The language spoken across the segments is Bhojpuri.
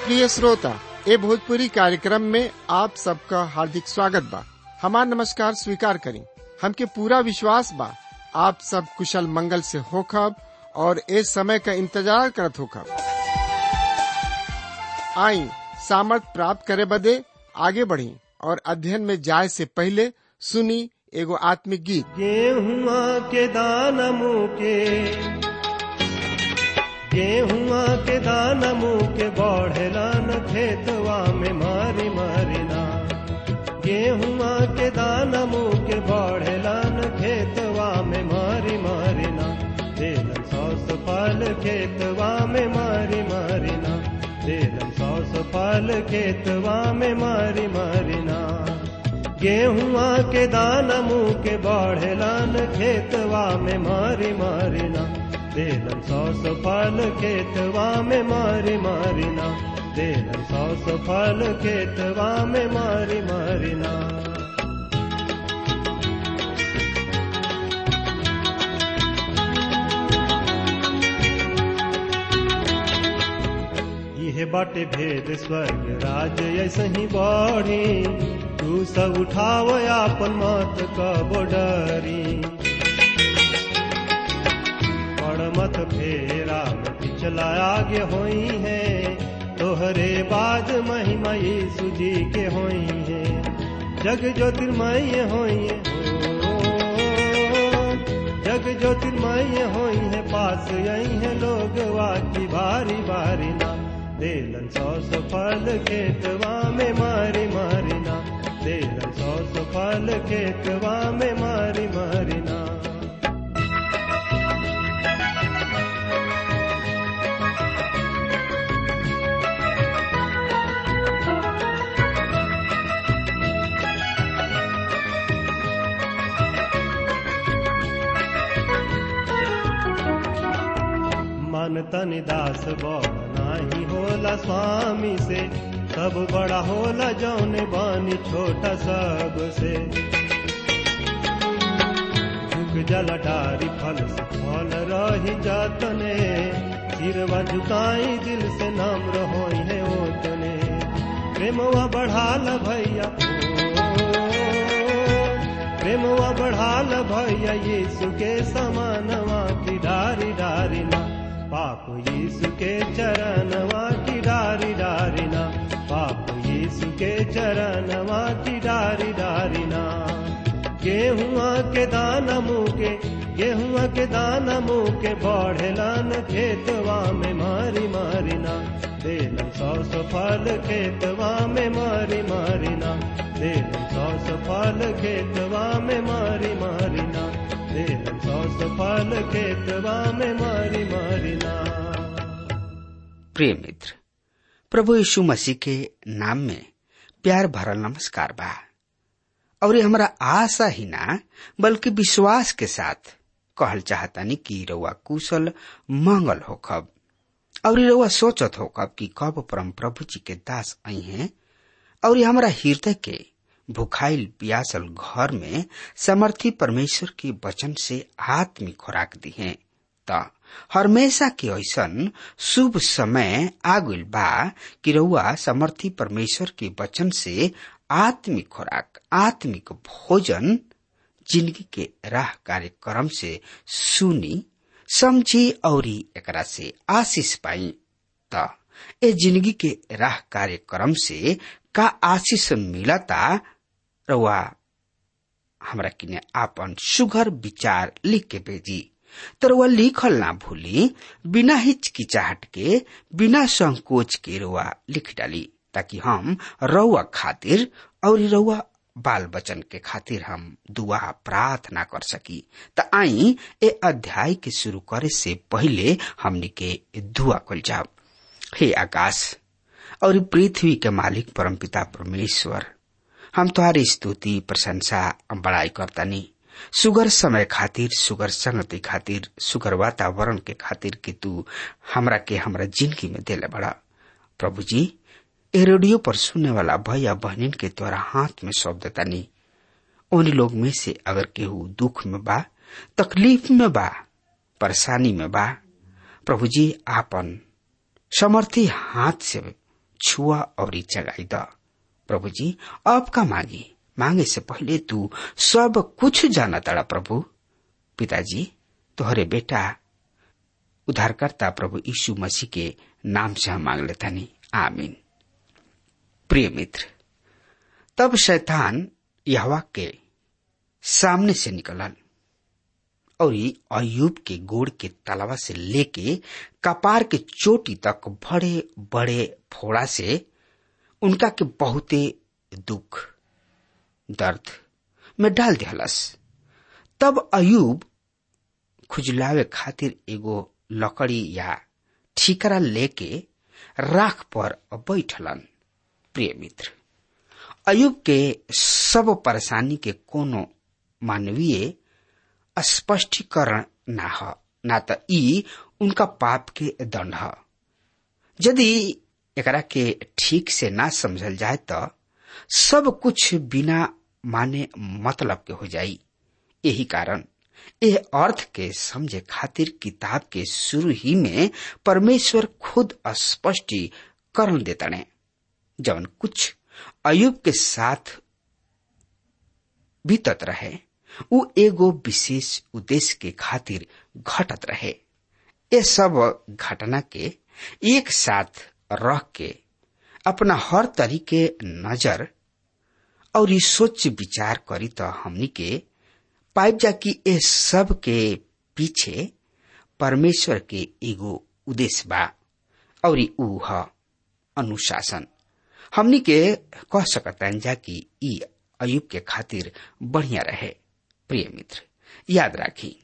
प्रिय श्रोता ए भोजपुरी कार्यक्रम में आप सबका हार्दिक स्वागत बा हमार नमस्कार स्वीकार करी हमके पूरा विश्वास बा आप सब कुशल मंगल से होखब और ए समय का इंतजार करत होखब आई सामर्थ प्राप्त करे बदे आगे बढ़ी और अध्ययन में जाए से पहले सुनी एगो आत्मिक गीत गेहुआ के दाना मुँह के गेहुआ के दाना मुँह के बढ़ेला न खेतवा में मारी मारी ना गेहुआ के दाना मुँह के बढ़ेला न खेतवा में मारी मारी ना देलन सौस फल खेतवा में मारी मारी ना देलन सौस फल खेतवा में मारी मारी ना गेहुआ के दाना मुँह के बढ़ेलन खेतवा में मारी मारी ना देलन सौस फल खेतवा में मारी मारी ना देलन सौस फल खेतवा में मारी मारी ना यह बाटे भेद स्वर्ग राज ऐसे ही बढ़ी तू सब उठाव आपन मत कब डरी पड़ मत फेरा में पिछला आगे होई है तोहरे बाद महिमा यीशु जी के होई है जग ज्योतिर्मय होई है हो जग ज्योतिर्मय होई है पास यही है लोग वाकी बारी बारी ना देलन सौ फल खेतवा में मारी मारी ना देलन सौ फल खेतवा में मारी मारी ना मन तन दास बड़ नाही होला स्वामी से सब बड़ा होला जौने बानी छोटा सब से झुक जल डारी फल से फल रही जतने सिरवा झुकाई दिल से नाम रहो है ओतने प्रेमवा बढ़ाल भैया प्रेमवा बढ़ाल भैया यीशु के समानवा की डारी डारी ना पाप यीशु के चरणवा की डारी डारी ना पाप यीशु के चरणवा की डारी डारी ना गेहुआ के दाना मुँह के गेहुआ के दाना मुँह के बढ़ेलन खेतवा में मारी मारी ना देलन सौ सौ फल खेतवा में मारी मारी ना देलन सौ सौ फल खेतवा में मारी मारी ना देलन सौ सौ फल खेतवा में मारी मारी ना प्रिय मित्र प्रभु यीशु मसीह के नाम में प्यार भरल नमस्कार बा और हमरा आशा ही ना बल्कि विश्वास के साथ कहल चाहतानी कि रउआ कुशल मंगल होखब और रउआ सोचत होखब कि कब परम प्रभु जी के दास आई हैं और हमरा हृदय के भुखाइल पियासल घर में समर्थी परमेश्वर के वचन से आत्मिक खुराक दी है त हमेशा के ऐसन शुभ समय आगुल बा कि रउआ समर्थी परमेश्वर के वचन से आत्मिक खुराक आत्मिक भोजन जिंदगी के राह कार्यक्रम से सुनी समझी और एकरा से आशीष पाई त ए जिंदगी के राह कार्यक्रम से का आशीष मिलता रउआ हमरा किने आपन सुघर विचार लिख के भेजी तर वह लिखल ना भूली बिना हिचकिचाहट के बिना संकोच के रुआ लिख डाली ताकि हम रउआ खातिर और रउआ बाल बचन के खातिर हम दुआ प्रार्थना कर सकी त आई ए अध्याय के शुरू करे से पहले हमनी के दुआ कल जाओ हे आकाश और पृथ्वी के मालिक परमपिता परमेश्वर हम तुम्हारी स्तुति प्रशंसा बड़ाई करतानी सुगर समय खातिर सुगर संगति खातिर सुगर वातावरण के खातिर कि तू हमरा के हमरा जिंदगी में देले बड़ा प्रभु जी ए रेडियो पर सुनने वाला भैया बहनिन के द्वारा हाथ में सौंप देतानी उन लोग में से अगर केहू दुख में बा तकलीफ में बा परेशानी में बा प्रभु जी आपन समर्थी हाथ से छुआ और जगाई द प्रभु जी अब का मांगी मांगे से पहले तू सब कुछ जाना तड़ा प्रभु पिताजी तोहरे बेटा उद्धारकर्ता प्रभु यीशु मसीह के नाम से हम मांग लेता नहीं आमीन प्रिय मित्र तब शैतान यहवा के सामने से निकलल और अयुब के गोड़ के तलवा से लेके कपार के चोटी तक बड़े बड़े फोड़ा से उनका के बहुते दुख दर्द में डाल दिहलस तब अयुब खुजलावे खातिर एगो लकड़ी या ठीकरा लेके राख पर बैठलन प्रिय मित्र अयुब के सब परेशानी के कोनो मानवीय स्पष्टीकरण ना ह ना त ई उनका पाप के दंड ह यदि एकरा के ठीक से ना समझल जाए त सब कुछ बिना माने मतलब के हो जाई यही कारण यह अर्थ के समझे खातिर किताब के शुरू ही में परमेश्वर खुद स्पष्टीकरण देतने जवन कुछ अयुब के साथ बीतत रहे उ एगो विशेष उद्देश्य के खातिर घटत रहे ये सब घटना के एक साथ रह के अपना हर तरीके नजर और ये सोच विचार करी तो हमनी के पाइप जा कि ये सब के पीछे परमेश्वर के एगो उद्देश्य बा और ऊ ह अनुशासन हमनी के कह सकता जा कि ई अयुब के खातिर बढ़िया रहे प्रिय मित्र याद राखी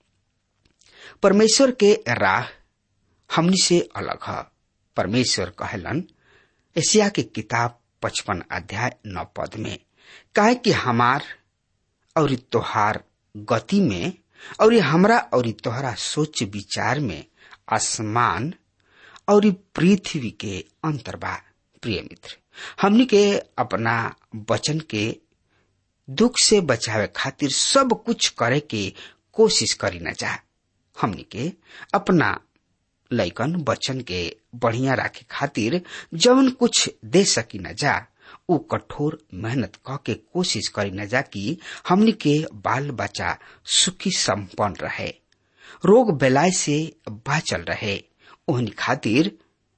परमेश्वर के राह हमनी से अलग है परमेश्वर कहलन एशिया के किताब पचपन अध्याय नौ पद में काहे कि हमार और तोहार गति में और हमरा और तोहरा सोच विचार में आसमान और पृथ्वी के अंतर बा प्रिय मित्र हमनी के अपना वचन के दुख से बचावे खातिर सब कुछ करे के कोशिश करी न जा हमनी के अपना लैकन बचन के बढ़िया राखे खातिर जवन कुछ दे सकी न जा उ कठोर मेहनत क के कोशिश करी न जा कि हमनी के बाल बच्चा सुखी संपन्न रहे रोग बेलाय से बाचल रहे ओहनी खातिर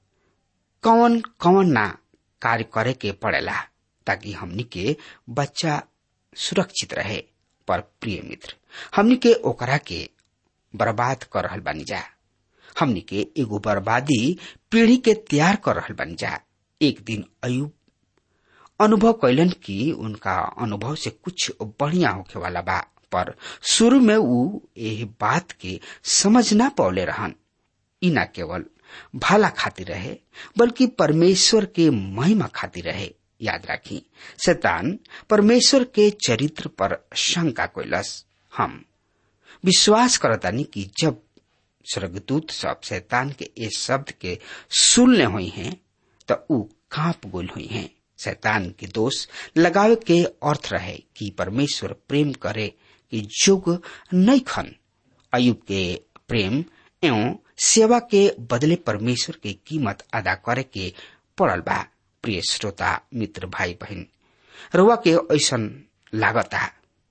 कौन कौन ना कार्य करे के पड़ेला ताकि हमनी के बच्चा सुरक्षित रहे पर प्रिय मित्र हमनी के ओकरा के बर्बाद कर रहल बानी जा हमनी के एगो बर्बादी पीढ़ी के तैयार कर रहल बानी जा एक दिन अयुब अनुभव कैलन कि उनका अनुभव से कुछ बढ़िया होखे वाला बा पर शुरू में ऊ एह बात के समझ ना पौले रहन ई ना केवल भला खातिर रहे बल्कि परमेश्वर के महिमा खातिर रहे याद राखी शैतान परमेश्वर के चरित्र पर शंका कोइलस हम विश्वास करतानी कि जब स्वर्गदूत सब शैतान के इस शब्द के सुनने हुई हैं तो ऊ कांप गोल हुई हैं शैतान के दोष लगावे के अर्थ रहे कि परमेश्वर प्रेम करे कि जुग नहीं खन अयुब के प्रेम एवं सेवा के बदले परमेश्वर के कीमत अदा करे के पड़ल बा प्रिय श्रोता मित्र भाई बहन रुआ के ऐसन लागता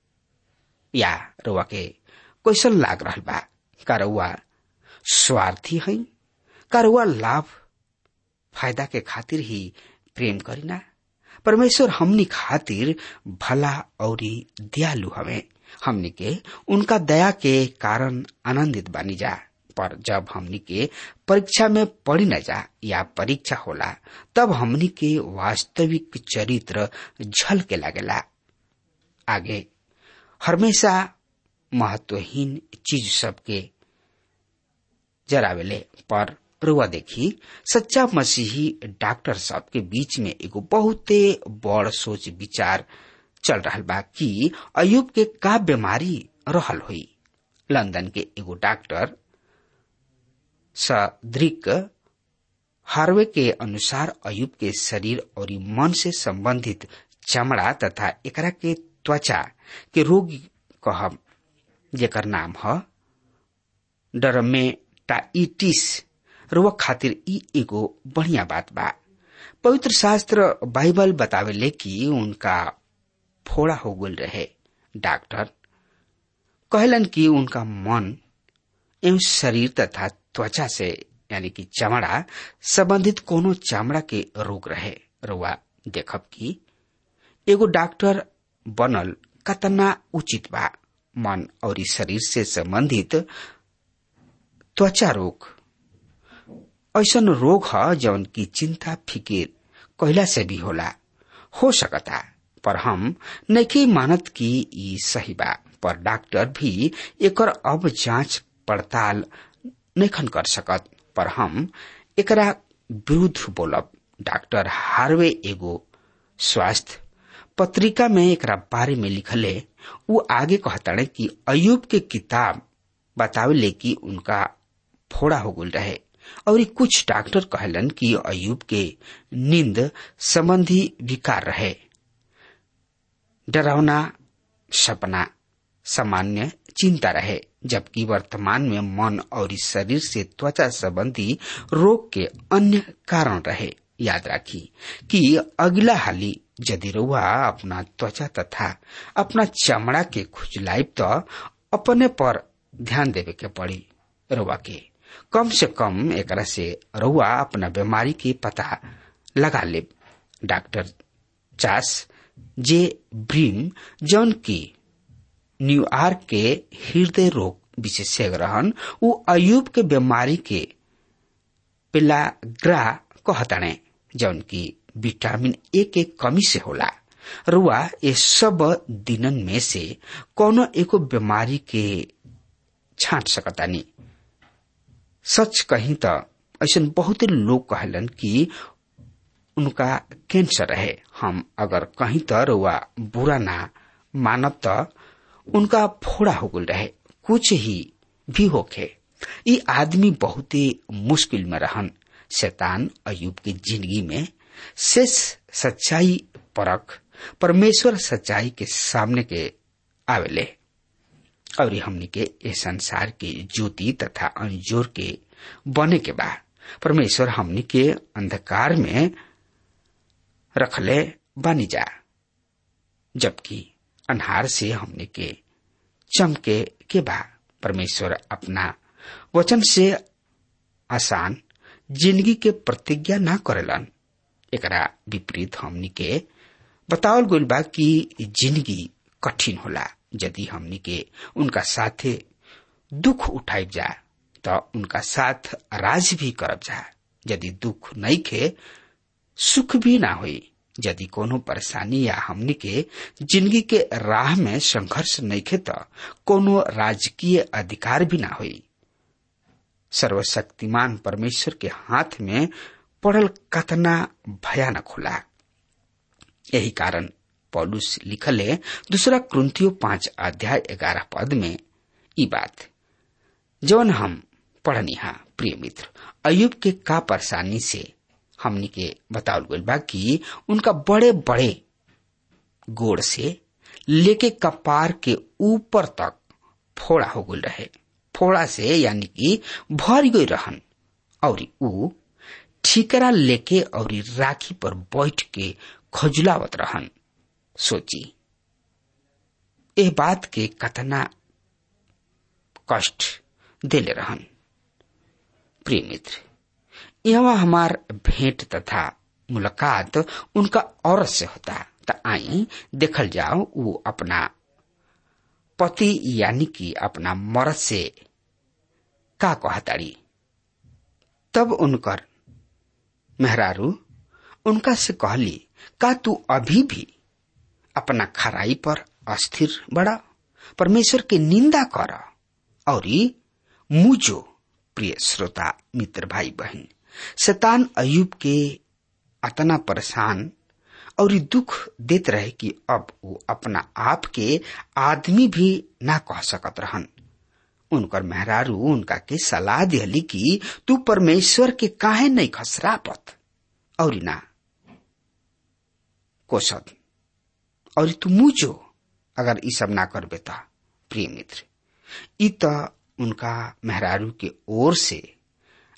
या रुआ के कैसन लाग रहल बा का रुआ स्वार्थी है का रुआ लाभ फायदा के खातिर ही प्रेम करीना परमेश्वर हमनी खातिर भला और दयालु हवे हमनी के उनका दया के कारण आनंदित बानी जा पर जब हमनी के परीक्षा में पड़ी न जा या परीक्षा होला तब हमनी के वास्तविक चरित्र झल के लगेला आगे हमेशा महत्वहीन चीज सबके जरावेले पर रुआ देखी सच्चा मसीही डॉक्टर सब के बीच में एगो बहुते बड़ सोच विचार चल रहा बा कि अयुब के का बीमारी रहल हुई लंदन के एगो डॉक्टर सदृक हार्वे के अनुसार अयुब के शरीर और मन से संबंधित चमड़ा तथा एकरा के त्वचा के रोग कहब जेकर नाम ह डरमेटाइटिस रोग खातिर ई एगो बढ़िया बात बा पवित्र शास्त्र बाइबल बतावेले कि उनका फोड़ा हो गल रहे डॉक्टर कहलन कि उनका मन एवं शरीर तथा त्वचा से यानी कि चमड़ा संबंधित कोनो चमड़ा के रोग रहे रुआ देखब कि एगो डॉक्टर बनल कतना उचित बा मन और शरीर से संबंधित त्वचा रोग ऐसन रोग ह जौन की चिंता फिकिर कहला से भी होला हो सकता पर हम नहीं मानत कि ई सही बा पर डॉक्टर भी एकर अब जांच पड़ताल नहीं कर सकत पर हम एकरा विरुद्ध बोलब डॉक्टर हार्वे एगो स्वास्थ्य पत्रिका में एकरा बारे में लिखले वो आगे कहताड़े कि अयुब के किताब बतावेले कि उनका फोड़ा हो गल रहे और कुछ डॉक्टर कहलन कि अयुब के नींद संबंधी विकार रहे डरावना सपना सामान्य चिंता रहे जबकि वर्तमान में मन और शरीर से त्वचा संबंधी रोग के अन्य कारण रहे याद राखी कि अगला हाली यदि रुआ अपना त्वचा तथा अपना चमड़ा के खुजलाइब तो अपने पर ध्यान देवे के पड़ी रुआ के कम से कम एकरा से रुआ अपना बीमारी के पता लगा ले डॉक्टर चास जे ब्रीम जौन की न्यूयॉर्क के हृदय रोग विशेषज्ञ रहन उ अयुब के बीमारी के पिलाग्रा कहताणे जौन की विटामिन ए के कमी से होला रुआ ये सब दिनन में से कोनो एको बीमारी के छांट सकतानी सच कही तो ऐसा बहुत लोग कहलन कि उनका कैंसर रहे हम अगर कहीं तो रुआ बुरा ना मानब तो उनका फोड़ा हो गल रहे कुछ ही भी होखे ये आदमी बहुत ही मुश्किल में रहन शैतान अयुब की जिंदगी में शेष सच्चाई परख परमेश्वर सच्चाई के सामने के आवेले और हमनी के इस संसार के ज्योति तथा अंजोर के बने के बाद परमेश्वर हमनी के अंधकार में रखले बनी जा जबकि अनहार से हमने के चमके के बा परमेश्वर अपना वचन से आसान जिंदगी के प्रतिज्ञा ना करेलन एकरा विपरीत हमनी के बतावल गइल बा कि जिंदगी कठिन होला यदि हमनी के उनका साथे दुख उठाइब जा तो उनका साथ राज भी करब जा यदि दुख नहीं खे सुख भी ना हुई यदि कोनो परेशानी या हमनी के जिंदगी के राह में संघर्ष नहीं खे तो कोनो राजकीय अधिकार भी ना हुई सर्वशक्तिमान परमेश्वर के हाथ में पड़ल कतना भयानक होला यही कारण पौलुस लिखले दूसरा क्रंथियो पांच अध्याय ग्यारह पद में ई बात जौन हम पढ़निहा प्रिय मित्र अयुब के का परेशानी से हमनी के बतावल गइल बा कि उनका बड़े बड़े गोड़ से लेके कपार के ऊपर तक फोड़ा हो गइल रहे फोड़ा से यानी कि भर गई रहन और ऊ ठीकरा लेके और राखी पर बैठ के खजुलावत रहन सोची एह बात के कतना कष्ट देले रहन प्रिय मित्र यहाँ हमार भेंट तथा मुलाकात उनका औरत से होता त आई देखल जाओ वो अपना पति यानी कि अपना मर्द से का कहताड़ी तब उनकर मेहरारू उनका से कहली का तू अभी भी अपना खराई पर अस्थिर बड़ा परमेश्वर के निंदा कर और मुझो प्रिय श्रोता मित्र भाई बहन शैतान अयुब के अतना परेशान और दुख देत रहे कि अब वो अपना आप के आदमी भी ना कह सकत रहन उनकर मेहरारू उनका के सलाह दिहली कि तू परमेश्वर के काहे नहीं खसरापत और ना कोसत और तू मुझो अगर ई सब ना करबे त प्रिय मित्र ई त उनका मेहरारू के ओर से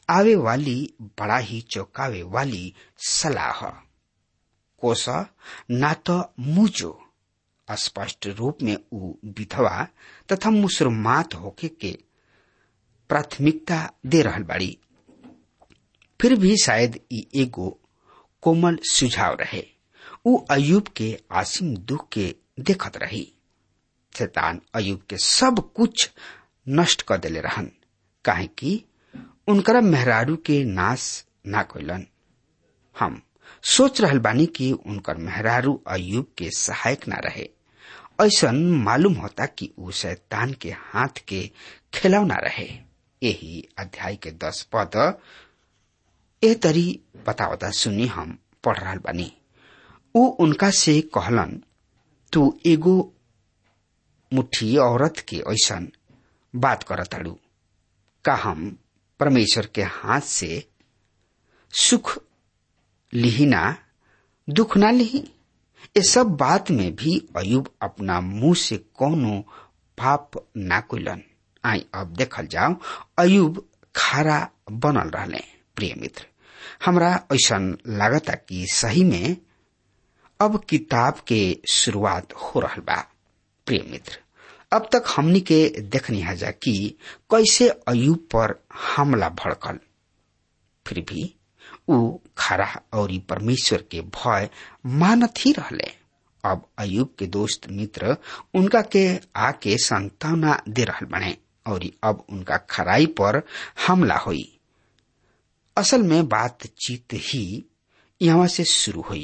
आवे वाली बड़ा ही चौंकावे वाली सलाह कोस ना तो मुजो स्पष्ट रूप में ऊ विधवा तथा मुसलमात होके के प्राथमिकता दे रहल बाड़ी फिर भी शायद ई एगो कोमल सुझाव रहे ऊ अयुब के आसिम दुख के देखत रही शैतान अयुब के सब कुछ नष्ट कर देले रहन काहे कि उनकरा मेहरारू के नाश ना कैलन हम सोच रहल बानी कि उनकर मेहरारू अयुब के सहायक ना रहे ऐसा मालूम होता कि ऊ शैतान के हाथ के खिलौना रहे यही अध्याय के दस पद ए तरी बतावता सुनी हम पढ़ रहा बानी ऊ उनका से कहलन तू एगो मुट्ठी औरत के ऐसन बात करताड़ू का हम परमेश्वर के हाथ से सुख लिहिना दुख ना लिही ये सब बात में भी अयुब अपना मुंह से कोनो पाप ना कोइलन आई अब देखल जाओ अयुब खारा बनल रहले प्रिय मित्र हमरा ऐसा लागता कि सही में अब किताब के शुरुआत हो रहा बा प्रिय मित्र अब तक हमनी के देखनी हजा कि कैसे अयुब पर हमला भड़कल फिर भी ऊ खरा और परमेश्वर के भय मानत ही रहले अब अयुब के दोस्त मित्र उनका के आके संतावना दे रहल बने और अब उनका खराई पर हमला हुई असल में बातचीत ही यहाँ से शुरू हुई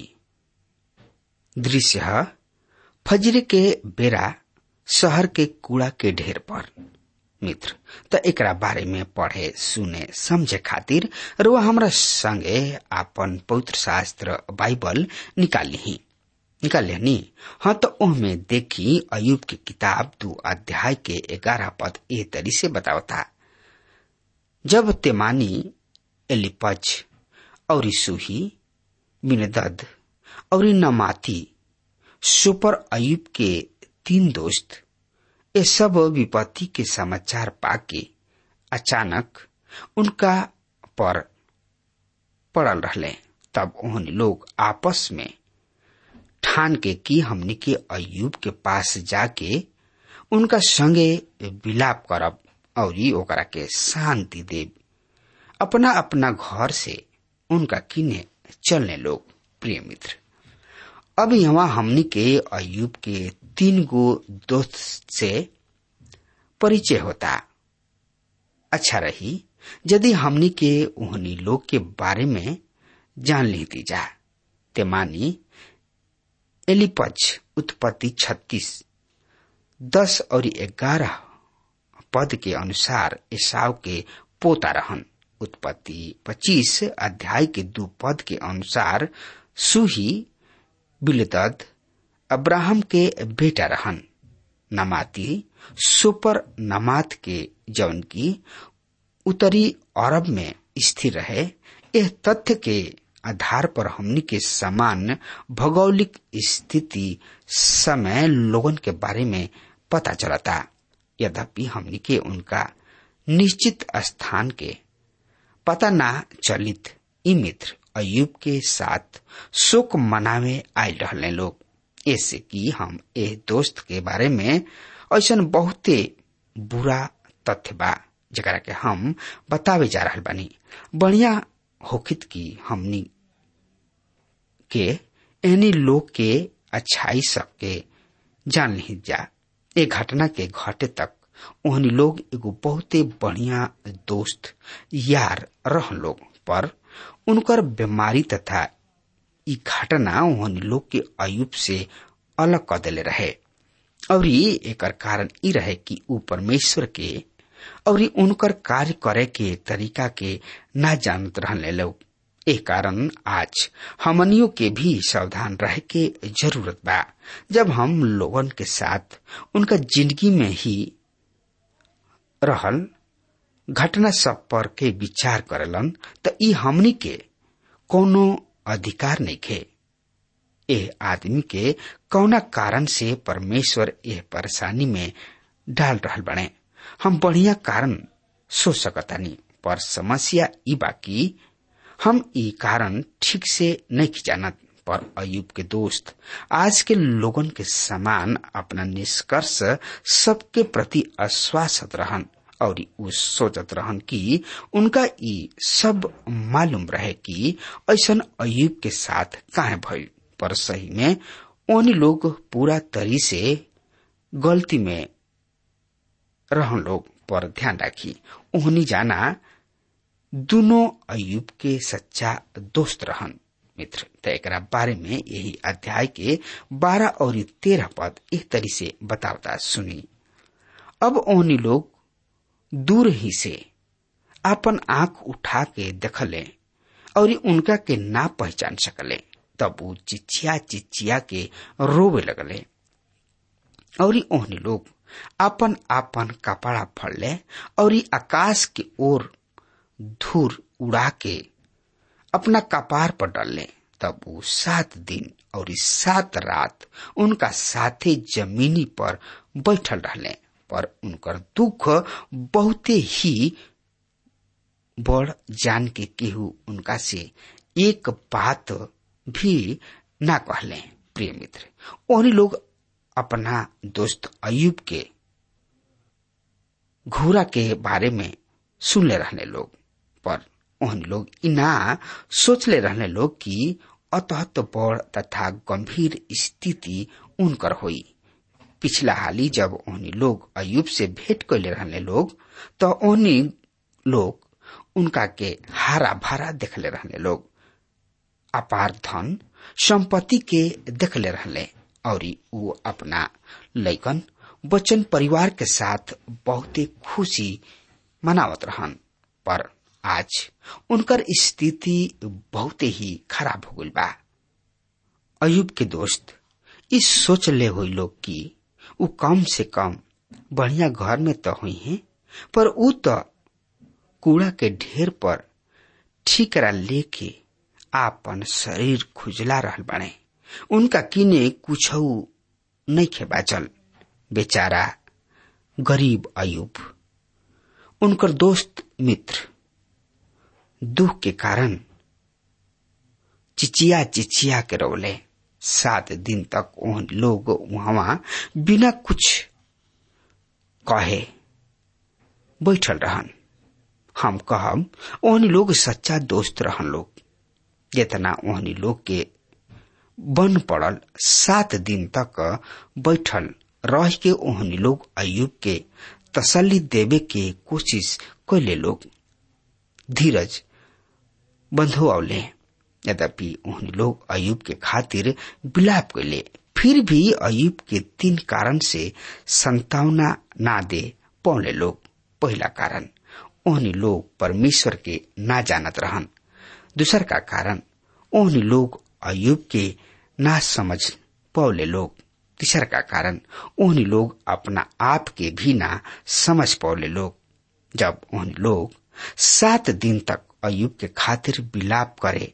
दृश्य फजरे के बेरा शहर के कूड़ा के ढेर पर मित्र त एकरा बारे में पढ़े सुने समझे खातिर रुआ हमरा संगे आपन पवित्र शास्त्र बाइबल निकाल ली निकाल ली हाँ तो ओहमे देखी अयुब की किताब दो अध्याय के ग्यारह पद ए तरी से बतावता जब तेमानी एलिपज और सूही मिनदद और नमाती सुपर अयुब के तीन दोस्त ये सब विपत्ति के समाचार पाके अचानक उनका पर पड़ल रहले तब उन्होंने लोग आपस में ठान के की हमने के अयुब के पास जाके उनका संगे विलाप करब और ओकरा के शांति देव अपना अपना घर से उनका किने चलने लोग प्रिय मित्र अब यहाँ हमनी के अयुब के तीन गो दोस्त से परिचय होता अच्छा रही यदि हमनी के उन्हीं लोग के बारे में जान लेती जा तेमानी एलिपज उत्पत्ति छत्तीस दस और ग्यारह पद के अनुसार ईसाव के पोता रहन उत्पत्ति पच्चीस अध्याय के दो पद के अनुसार सुही बिलदद अब्राहम के बेटा रहन नमाती सुपर नमात के जौन की उत्तरी अरब में स्थिर रहे यह तथ्य के आधार पर हमनी के समान भौगोलिक स्थिति समय लोगन के बारे में पता चलता यद्यपि हमनी के उनका निश्चित स्थान के पता ना चलित ई मित्र अयुब के साथ शोक मनावे आयल रहले लोग ऐसे कि हम ए दोस्त के बारे में ऐसा बहुते बुरा तथ्य बा जरा के हम बतावे जा रहा बानी बढ़िया होखित की हमनी के एनी लोग के अच्छाई सबके जान नहीं जा ए घटना के घटे तक ओहनी लोग एगो बहुते बढ़िया दोस्त यार रह लोग पर उनकर बीमारी तथा ई घटना ओहनी लोग के अयुब से अलग कर दिले रहे और एकर कारण ई रहे कि ऊ परमेश्वर के और उनकर कार्य करे के तरीका के ना जानत रहने लोग ए कारण आज हमनियों के भी सावधान रहे के जरूरत बा जब हम लोगन के साथ उनका जिंदगी में ही रहल घटना सब पर के विचार करेलन त ई हमनी के कोनो अधिकार नहीं खे एह आदमी के कौना कारण से परमेश्वर एह परेशानी में डाल रहल बने हम बढ़िया कारण सोच सकतानी पर समस्या ई बाकी हम ई कारण ठीक से नहीं जानत पर अयुब के दोस्त आज के लोगन के समान अपना निष्कर्ष सबके प्रति आश्वासत रहन और उ सोचत रहन कि उनका ई सब मालूम रहे कि ऐसन अयुब के साथ काहे भइल पर सही में ओनी लोग पूरा तरी से गलती में रहन लोग पर ध्यान राखी ओहनी जाना दोनों अयुब के सच्चा दोस्त रहन मित्र त एक बारे में यही अध्याय के बारह और तेरह पद एक तरी से बतावता सुनी अब ओहनी लोग दूर ही से अपन आंख उठा के देखले और उनका के ना पहचान सकले तब वो चिचिया चिचिया के रोवे लगले और ओहनी लोग अपन अपन कपड़ा फड़ले और आकाश के ओर धूर उड़ा के अपना कपार पर डालले तब वो सात दिन और सात रात उनका साथे जमीनी पर बैठल रहले पर उनकर दुख बहुते ही बड़ जान के केहू उनका से एक बात भी ना कहले प्रिय मित्र और लोग अपना दोस्त अयुब के घोड़ा के बारे में सुनले रहने लोग पर ओहन लोग इना सोचले रहने लोग कि अतहत बड़ तथा गंभीर स्थिति उनकर होई पिछला हाली जब ओहनी लोग अयुब से भेंट कैले रहने लोग तो ओहनी लोग उनका के हारा भारा देखले रहने लोग अपार धन संपत्ति के देखले रहले और वो अपना लैकन बच्चन परिवार के साथ बहुते खुशी मनावत रहन पर आज उनकर स्थिति बहुते ही खराब हो गई बा अयुब के दोस्त इस सोच ले हुई लोग कि उ कम से कम बढ़िया घर में तो हुई है पर उ तो कूड़ा के ढेर पर ठीकरा लेके आपन शरीर खुजला रहल बने उनका किने कुछ नहीं खे बाचल बेचारा गरीब अयुब उनकर दोस्त मित्र दुख के कारण चिचिया चिचिया के रोले सात दिन तक उन लोग वहां बिना कुछ कहे बैठल रहन हम कहब ओहनी लोग सच्चा दोस्त रहन लोग जितना ओहनी लोग के बन पड़ल सात दिन तक बैठल रह के ओहनी लोग अयुब के तसल्ली देवे के कोशिश कैले लोग धीरज बंधु औले यद्यपि उन लोग अयुब के खातिर विलाप कैले फिर भी अयुब के तीन कारण से संतावना ना दे पौले लोग पहला कारण ओहनी लोग परमेश्वर के ना जानत रहन दूसर का कारण ओहनी लोग अयुब के ना समझ पौले लोग तीसर का कारण ओहनी लोग अपना आप के भी ना समझ पौले लोग जब ओहनी लोग सात दिन तक अयुब के खातिर विलाप करे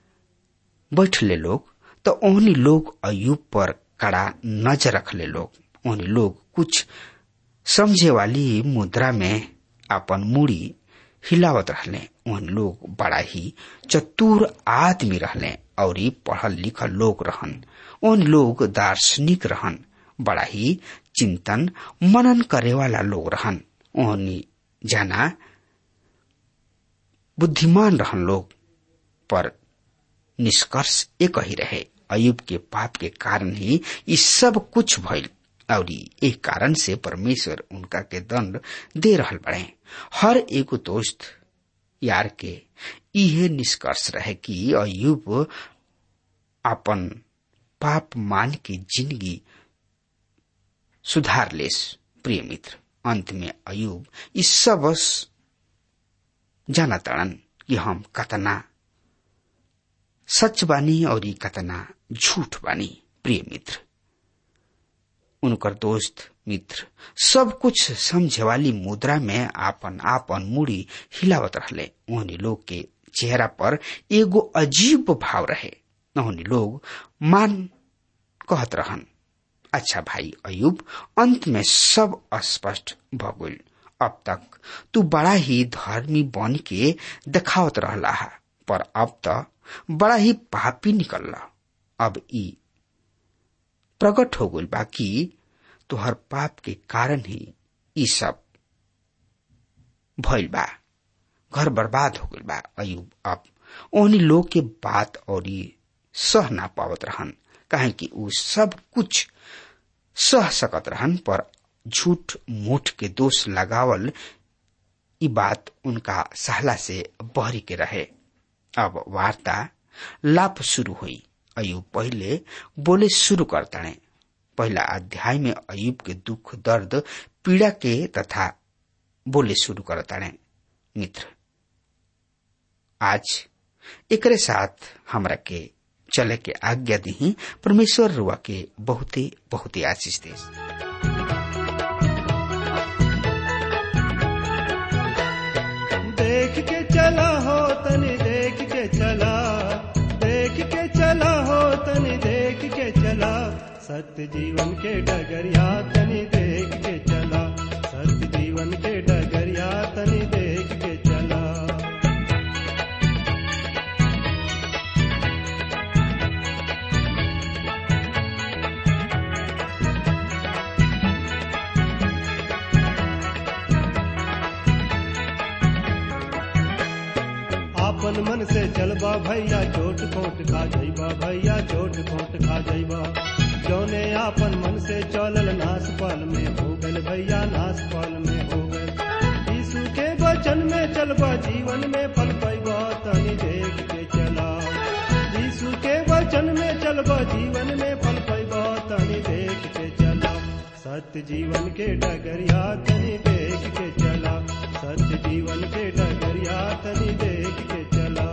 बैठले लोग तो ओहनी लोग अयुब पर कड़ा नजर रखले लोग ओहनी लोग कुछ समझे वाली मुद्रा में अपन मुड़ी हिलावत रहले ओहन लोग बड़ा ही चतुर आदमी रहले और पढ़ल लिखल लोग रहन ओहन लोग दार्शनिक रहन बड़ा ही चिंतन मनन करे वाला लोग रहन ओहनी जाना बुद्धिमान रहन लोग पर निष्कर्ष एक ही रहे अयुब के पाप के कारण ही ये सब कुछ भइल और एक कारण से परमेश्वर उनका के दंड दे रहल बड़े हर एक दोस्त यार के इहे निष्कर्ष रहे कि अयुब अपन पाप मान की जिंदगी सुधार लेस प्रिय मित्र अंत में अयुब इस सब जाना तड़न कि हम कतना सच बानी और कतना झूठ बानी प्रिय मित्र उनकर दोस्त मित्र सब कुछ समझे वाली मुद्रा में आपन आपन मुड़ी हिलावत रहले उन्हीं लोग के चेहरा पर एगो अजीब भाव रहे उन्हीं लोग मान कहत रहन अच्छा भाई अयुब अंत में सब स्पष्ट भगुल अब तक तू बड़ा ही धर्मी बन के दिखावत रहला है पर अब तो बड़ा ही पापी निकलला अब ई प्रकट हो गई बा कि तुहर पाप के कारण ही ई सब भइल बा घर बर्बाद हो गइल बा अयुब अब ओहनी लोग के बात और सह ना पावत रहन काहे कि उ सब कुछ सह सकत रहन पर झूठ मूठ के दोष लगावल ई बात उनका सहला से बहरी के रहे अब वार्ता लाभ शुरू हुई अयुब पहले बोले शुरू करताने पहला अध्याय में अयुब के दुख दर्द पीड़ा के तथा बोले शुरू करताने मित्र आज एकरे साथ हमरा के चले के आज्ञा दी परमेश्वर रुआ के बहुते बहुते आशीष दे देख के चला हो तनी देख के चला देख के चला हो तनी देख के चला सत्य जीवन के डगरिया तनी देख के चला सत्य जीवन के डगरिया तनी देख के चला आपन मन से चलबा भैया चोट खोट खा जाइबा भैया चोट खोट खा जाइबा जौने आपन मन से चलल नास पाल में हो गल भैया नास पाल में हो गल यीशु के वचन में चलबा जीवन में फल पैबा तनी देख के चला यीशु के वचन में चलबा जीवन में फल पैबा तनी देख के चला सत्य जीवन के डगरिया तनी देख के चला सत्य जीवन के डगरिया तनी देख के चला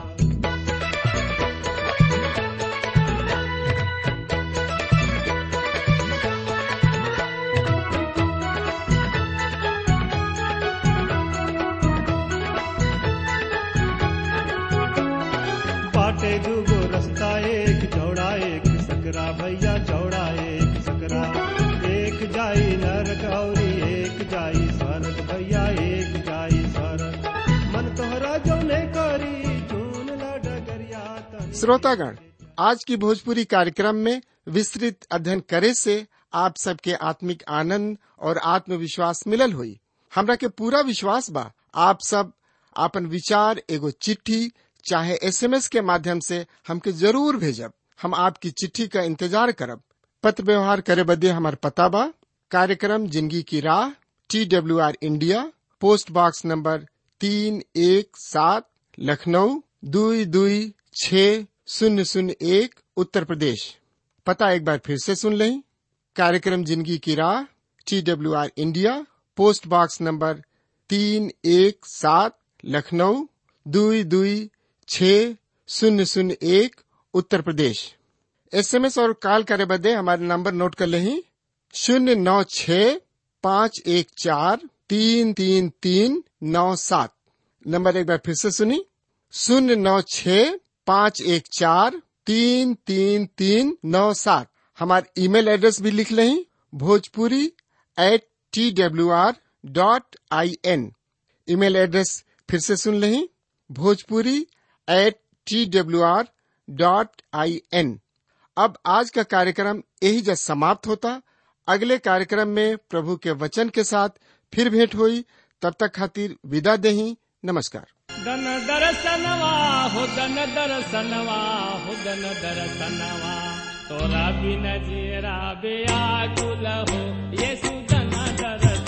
बाटे दूगो रास्ता एक चौड़ा एक सकरा भैया चौड़ा एक सकरा एक जाई नरक औरी एक जाई स्वर्ग भैया एक जाई स्वर्ग मन तोहरा जौने करी चून ला डगरिया तनी श्रोतागण आज की भोजपुरी कार्यक्रम में विस्तृत अध्ययन करे से आप सबके आत्मिक आनंद और आत्मविश्वास मिलल हुई हमरा के पूरा विश्वास बा आप सब आपन विचार एगो चिट्ठी चाहे एसएमएस के माध्यम से हमके जरूर भेजब हम आपकी चिट्ठी का इंतजार करब पत्र व्यवहार करे बदे हमार पता बा कार्यक्रम जिंदगी की राह T W R India post box number तीन एक सात लखनऊ दुई दुई छ शून्य शून्य एक उत्तर प्रदेश पता एक बार फिर से सुन लें कार्यक्रम जिंदगी की राह T W R India post box number तीन एक सात लखनऊ दुई दुई छ शून्य शून्य एक उत्तर प्रदेश एसएमएस और कॉल करे बदे हमारे नंबर नोट कर लें शून्य नौ छ पाँच एक चार तीन तीन तीन नौ सात नंबर एक बार फिर से सुनी शून्य नौ छ पाँच एक चार तीन तीन तीन नौ सात हमारे ईमेल एड्रेस भी लिख लें Bhojpuri at T W R dot I N email address फिर से सुन लें Bhojpuri at T W R dot I N अब आज का कार्यक्रम यही जब समाप्त होता अगले कार्यक्रम में प्रभु के वचन के साथ फिर भेंट हुई तब तक खातिर विदा देही नमस्कार दन दरसनवा हो दन दरसनवा हो दन दरसनवा तोरा बिन जीरा बेआकुल हो येसु दन दरसनवा